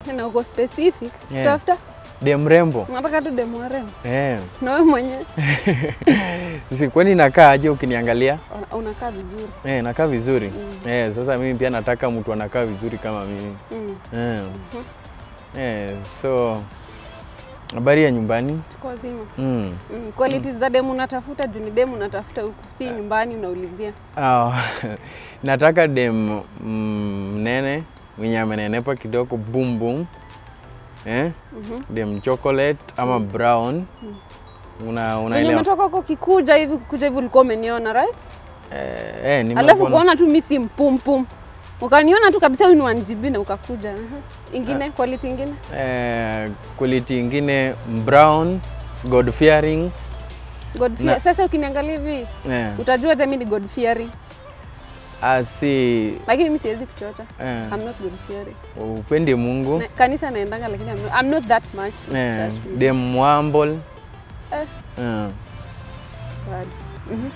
Na uko specific. Yeah. Tafuta. Dem mrembo. Unataka tu demu warembo. Eh. Na wewe mwenyewe Si kwani nakaa aje ukiniangalia? una- unakaa vizuri. Eh, nakaa vizuri. Eh, sasa mimi pia nataka mtu anakaa vizuri kama mimi. Mm. Eh. Eh, so habari ya nyumbani? Tuko wazima. Mm. Mm. Qualities za demu unatafuta juu ni demu unatafuta huku, si nyumbani unaulizia. Ah, nataka dem mm, mnene mwenye amenenepa kidogo boom boom. Eh? Mhm. Dem chocolate ama brown. Una Wenye unaelewa? umetoka huko kikuja hivi kuja hivi ulikuwa umeniona right? Eh, eh, nimekuwa Alafu na- kuona tu mimi si mpumpum. Ukaniona tu kabisa huyu ni 1GB na ukakuja. Aha. Ingine quality ingine? eh, quality ingine brown, God fearing. God fear. Na- Sasa ukiniangalia hivi Eh, utajua hata mimi ni God fearing. asi Lakini mimi siwezi kuchocha. eh, I'm not God fearing. upende Mungu. Na, kanisa naendanga lakini I'm not, I'm not that much. Eh, That much. dem mwambol. Eh. Eh, Bad. Mhm.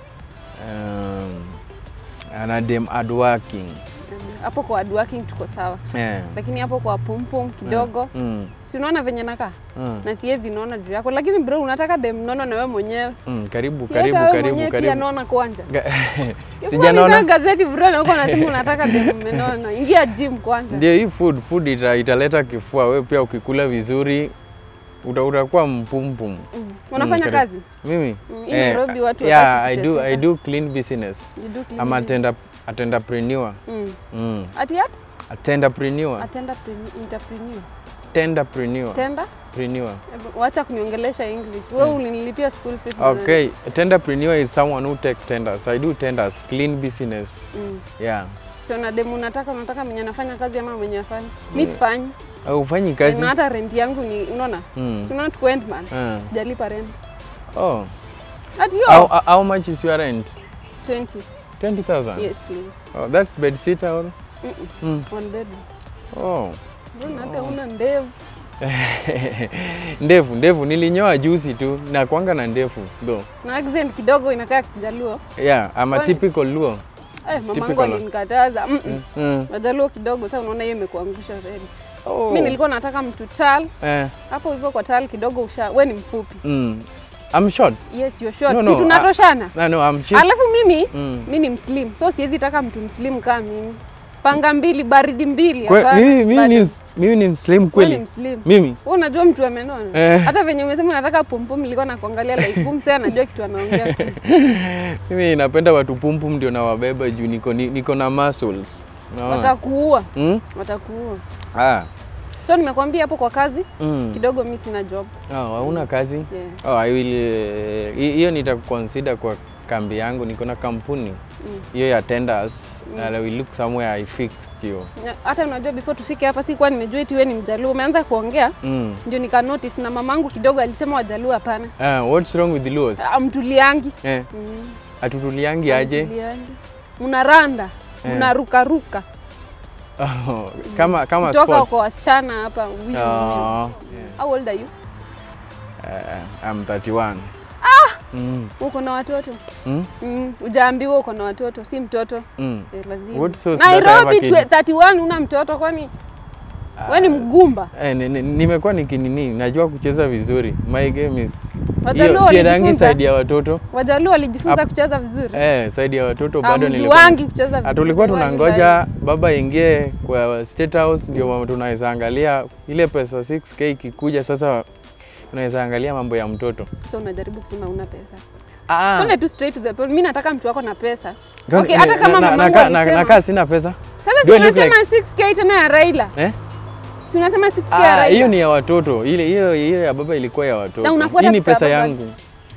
um, ana dem hardworking. Hapo kwa hard working tuko sawa. Eh, Lakini hapo kwa pumpum kidogo mm, si unaona venye nakaa mm, na siwezi naona juu yako, lakini bro, unataka dem nono na wewe mwenyewe mm, karibu si karibu hata wewe karibu mwenyewe pia karibu. naona kwanza. Ga- Sijanaona Sijanaona. gazeti bro, na huko nasema unataka dem menona, ingia gym kwanza. Ndio hii food food ita, italeta kifua. Wewe pia ukikula vizuri uta- utakuwa mpumpum. Mm. Unafanya karibu. kazi? Mimi Mm, hii Nairobi watu yeah, wataki I do, I kuteseka. do clean business. You do clean I'm business. attender, attenderpreneur. Mm. Mm. Ati at? Attenderpreneur. Atenda entrepreneur. Tenderpreneur. Tenda? Preneur. Ebu, Wacha kuniongelesha English. Wewe ulinilipia school fees. bwana. Okay, a tenderpreneur is someone who take tenders. I do tenders, clean business. Mm. Yeah. Sio na demu unataka unataka mwenye anafanya kazi ama mwenye afanye. Mimi sifanyi. Au ufanyi kazi? Na hata rent yangu ni unaona? Mm. Si unaona tuko Endman. Ah. Sijalipa rent. Oh. Ati How, yo. how- how much is your rent? 20. 20,000? Yes, please. Oh, that's bed sitter or? Mm-mm. Mm. One bedroom. Oh. Mbona hata una ndevu? ndevu ndevu nilinyoa juzi tu na kwanga na ndevu though. Na accent kidogo inakaa kijaluo. Yeah, I'm a Kwani- typical Luo. Eh, mamangu Typical. alinikataza. Mm -mm. Mm. Wajaluo kidogo sasa unaona hiyo imekuangusha reli. Oh. Mimi nilikuwa nataka mtu tall. Eh, Hapo hivyo kwa tall kidogo usha. We ni mfupi. mm. I'm short. Yes, you're short. No, si no, tunatoshana. No, no, I'm short. Alafu mimi Mm. mi ni mslim. So siwezi taka mtu mslim kama mimi. Panga mbili, baridi mbili. Kwe- hapana. mimi, mimi, Bado. ni, mimi ni mslim Wewe ni kweli. mslim. Mimi. Wewe unajua mtu amenona. Eh. Hata venye umesema unataka pumpum nilikuwa nakuangalia like hum sasa anajua kitu anaongea. kweli. Mimi napenda watu pumpum ndio nawabeba juu niko, ni- niko na muscles. Unaona? Watakuua. Mm? Watakuua. Ah. So nimekwambia hapo kwa kazi Mm. kidogo mi sina job. Oh, hauna kazi? Yeah. Oh, I will eh, hi- hiyo nitaconsider kwa kambi yangu niko na kampuni Mm. hiyo ya tenders and I will look somewhere I fixed you. Na- Hata unajua before tufike hapa sikuwa nimejua eti wewe ni Mjaluo. Umeanza kuongea Mm. ndio nika notice na mamangu kidogo alisema Wajaluo hapana. Ah, what's wrong with the Luos? Amtuliangi. Eh, Mm. atutuliangi aje? Amtuliangi. Mnaranda. Eh. Mnarukaruka. Oh, kama kama Kutoka sports. kwa wasichana hapa. wiu, wiu. Oh, How old are you? uh, I'm 31. Mm. Uko na watoto? Mm? Mm. Ujaambiwa uko na watoto, si mtoto. Mm. Eh, lazima. What so that I have a Nairobi kid? twe- 31 una mtoto kwani? Wewe ni mgumba. Eh, ni- ni- nimekuwa nikinini, najua kucheza vizuri. My game is Wajaluo hiyo siedangi walijifunza. side ya watoto. Wajaluo walijifunza Ap- kucheza vizuri. Eh, side ya watoto bado nilikuwa Hamjuangi kucheza vizuri. Ah, tulikuwa why tunangoja baba ingie kwa State House ndio mama tunaweza angalia ile pesa 6k ikikuja sasa unaweza angalia mambo ya mtoto. lie? So unajaribu kusema una pesa. Ah, Twende tu straight to the point. Mimi nataka mtu wako na pesa. Gani- Okay, hata na- kama na- mamangu nakaa- na- alisema. nakaa sina pesa. Sasa si Do I look unasema 6k tena ya Raila. Eh? Si unasema 6k ya Ah, Raila. hiyo ni ya watoto. Ile hiyo hiyo ya baba ilikuwa ya watoto. Na unafuata Hii ni pesa ya pesa baba. yangu.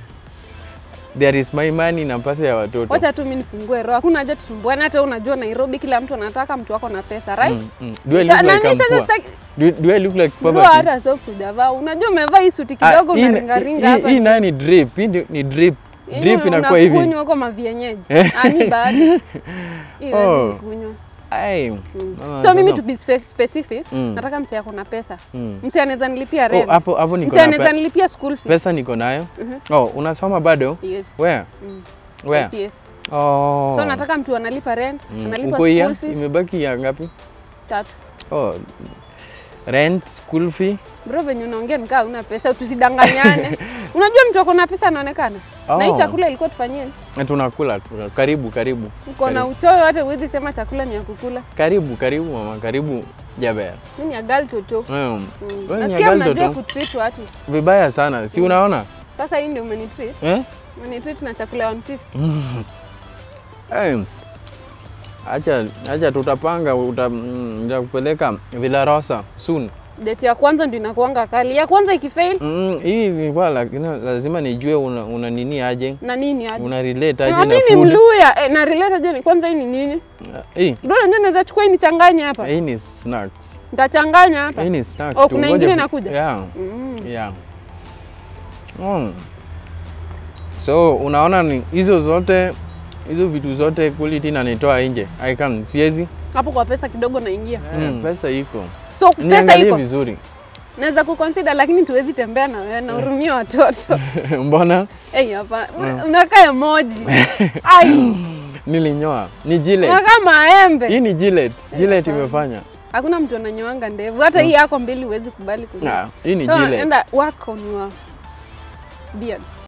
There is my money na pesa ya watoto. Wacha tu mimi nifungue roho. Hakuna haja tusumbuane. Hata wewe unajua Nairobi kila mtu anataka mtu wako na pesa, right? Mm, mm. Do I Sa- look na like mimi I'm sasa poor? sitaki Do, do I look like Bro, poverty? hata sio kujavaa. Unajua umevaa hii suti Ah, kidogo hii na na- ringaringa hii- hapa. Hii nayo ni drip. Hii ndio- ni drip. Hii Drip inakuwa hivi. Unakunywa huko mavienyeji. Eh. Ah, mi bado. Hii Oh. huwezi kunywa. Ai. Mm. Ah, So mimi sasa- to be spe- specific, Mm. nataka msee ako na pesa. Mm. Msee anaweza nilipia Oh, rent. hapo hapo niko Msee na anaweza pe- nilipia school fees. pesa niko nayo. Mhm. Oh, unasoma bado? Yes. Where? Mm. Where? Yes, yes. Oh. So nataka mtu analipa rent, Mm. analipa Uko hii school fees. imebaki ya ngapi? Tatu. Oh. rent, school fee. Bro, venye unaongea nikaa una pesa, tusidanganyane. Unajua mtu ako na pesa anaonekana. Na hii Oh. chakula ilikuwa tufanyie. Na tunakula tu. Karibu, karibu. Uko na Karibu. uchoyo hata huwezi sema chakula ni ya kukula. Karibu, karibu mama, karibu Jaber. Mimi ni agal toto. Mm. Mm. Wewe ni Nasikia agal mnajua toto. kutreat watu. Vibaya sana, si unaona? Sasa hii ndio umenitreat. Eh? Umenitreat na chakula ya 150. Eh, acha acha tutapanga uta, mm, nitakupeleka Villa Rosa soon. Date ya kwanza ndio inakuanga kali. Ya kwanza ikifail Mm, hii ilikuwa lakini lazima nijue una, una nini aje na nini aje? una relate aje Na na mimi food. mluya eh, na relate aje ni kwanza hii ni nini? Hii Ndio najua naweza chukua hii nichanganye hapa. hii ni snacks. Nitachanganya hapa. Hii ni snacks. Oh, tu. kuna Ngoja ingine vi- inakuja? Yeah. Mm. Yeah. Mm. So unaona ni hizo zote hizo vitu zote quality nanitoa nje. I can siezi. Hapo kwa pesa kidogo naingia. Mm. Pesa iko. So pesa Niangalie iko. vizuri. Naweza kuconsider lakini tuwezi tembea na wewe na hurumia watoto. Mbona Eh, hapa. Unakaa emoji. Ai, nilinyoa? Ni Gillette. unakaa maembe. Hii ni Gillette. Gillette imefanya. Hakuna mtu ananyoanga ndevu. Hata hii yako mbili huwezi kubali kunyoa. Ah, hii ni So, Gillette. enda wako ni wa beards.